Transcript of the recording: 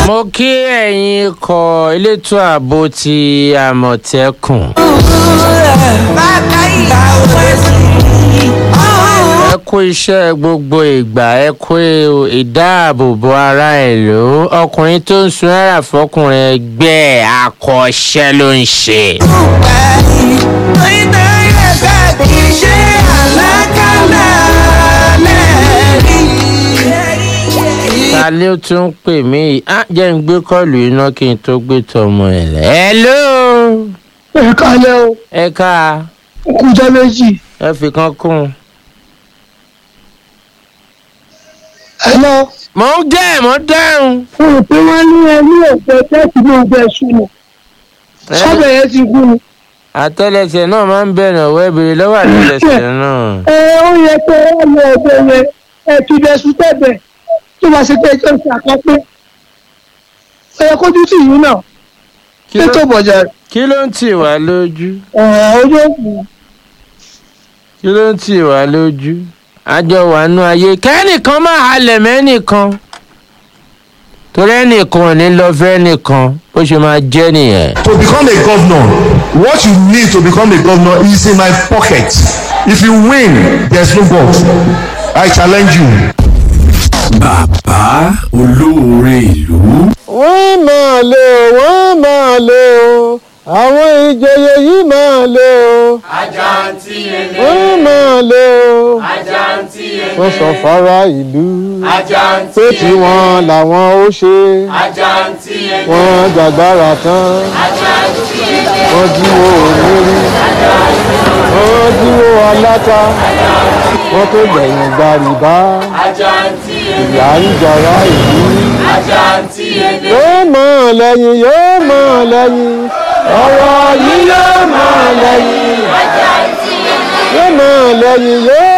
mo kí ẹ̀yin ikọ̀ elétò ààbò ti àmọ̀tẹ́kùn. ẹ kú iṣẹ́ gbogbo ìgbà ẹ kú ìdáàbòbò ara ìlú ọkùnrin tó ń sun náírà fọkùnrin ẹgbẹ́ ẹ̀ akọ́ṣẹ́ ló ń ṣe. ta ló tún pè mí yìí á jẹ́ ń gbé kọ́ọ̀lù iná kí n tó gbé tọmọ ẹ̀ lẹ̀. hello ẹ kálẹ́ o ẹ ká kújọ́ méjì ẹ fi kan kún un. ẹ lọ mò ń jẹ́ mò ń dáhùn. fún un pé wọ́n ní ẹ ní òpè tẹ́sí ní ọgbẹ́ ṣùnà sọ́bẹ̀ yẹn ti kú ni. àtẹlẹsẹ náà máa ń bẹ̀rẹ̀ ọ̀wọ́ ìbèrè lọ́wọ́ àtẹlẹsẹ náà. ẹ ó yẹ pé ẹ lọ ọgbẹ́ yẹn ẹ fi dẹ̀sùn tẹ̀bẹ̀ tó bá ṣe pé ẹjọ́ ìṣe àkọ́pẹ́ ó yẹ kójú tì yín náà Kí ló- ètò bọ̀jà kí ló ń tì wá lójú ojú òkú kí ló ń tì wá lójú àjọ wà nú ayé kẹ́nìkan máa halẹ̀ mẹ́nìkan torí ẹnìkan ò ní lọ fẹ́ nìkan bó ṣe máa jẹ́ nìyẹn. to become a governor what you need to become a governor is in my pocket if you win there's no god i challenge you. bàbá olóore ìlú. wọ́n máa lé o wọ́n máa lé o àwọn ìjòyè yìí máa lé o. Àjàntí ele, wọ́n máa lé o. àjàntí ele, wọ́n sọ fara ìlú àjàntí pé ele, tiwọn làwọn ó ṣe àjàntí ele, wọ́n jàgbára tán àjàntí ele, wọ́n jíwó onírí wọ́n jíwó aláta wọ́n tó gbẹ̀yìn gbàrìbá àjàntí ele, ìyá ń jọra ìlú. àjàntí ele, yóò mọ̀ lẹ́yìn yóò mọ̀ lẹ́yìn ọ̀rọ̀ yìí yóò mọ̀ lẹ́yìn yóò mọ̀ lẹ́yìn yóò